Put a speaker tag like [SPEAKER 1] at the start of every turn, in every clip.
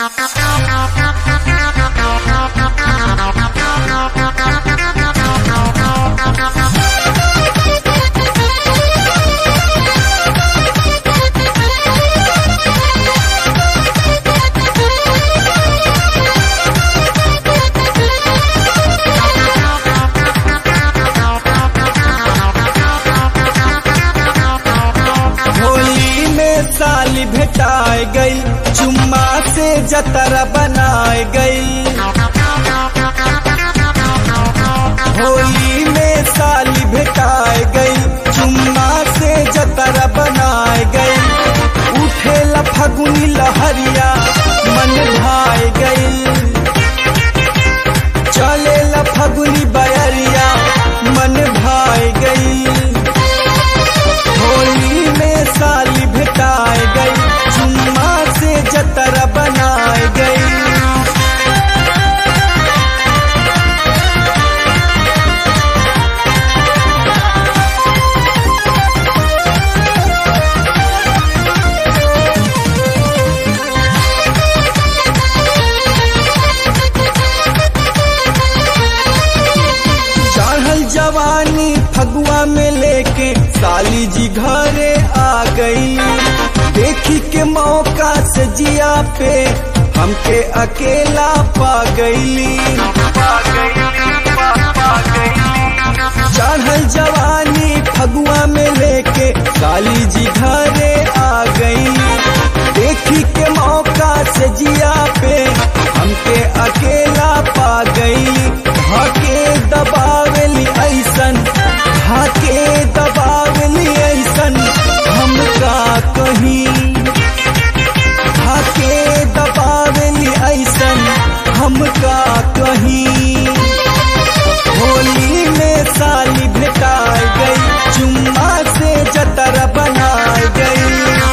[SPEAKER 1] होली में साली भेटाए गई चुम्मा से जतरा बनाए गई होली में साली भेटाए गई चुम्मा से जतरा बनाए गई उठे फगुनी लहरिया मन भाए गई चले फगुनी बयरिया मन भाए गई होली में साली भेटाए गई चुम्मा से जतरा बनाए गई चढ़ल जवानी फगुआ में लेके साली जी घरे आ गई देखी के मौका से जिया पे हमके अकेला पा गईली चढ़ल जवानी फगुआ में लेके साली जी घरे आ गई देखी के मौका से जिया पे हमके अकेला पा गई हके दबावेली ऐसन हके दबावेली ऐसन हम का कहीं हके दबावेली ऐसन हम का कहीं होली में साली भेटाए गई चुम्मा से जतर बनाए गई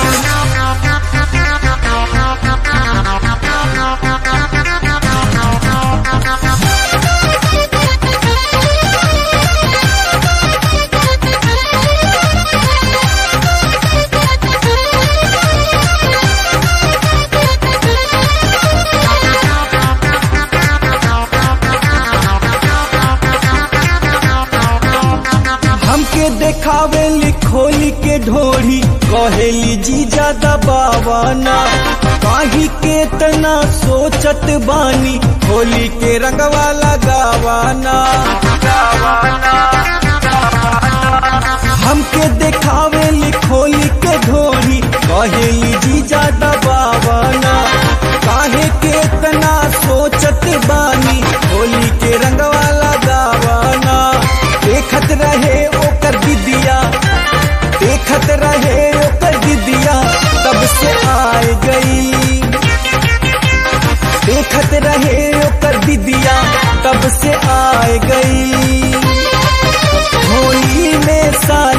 [SPEAKER 1] हमके देखावेली खोली के ढोरी कहेली जी ज्यादा बावाना काही के तना सोचत बानी होली के रंगवा लगावाना हमके देखावेली खोली के ढोरी कहेली जी ज्यादा बावाना काहे के तना सोचत बानी होली के रंगवा लगावाना देखत रहे ओकर दिदिया देखत रहे ओकर दिदिया तब से आए गई देखत रहे ओकर दिदिया तब से आए गई होली में सारी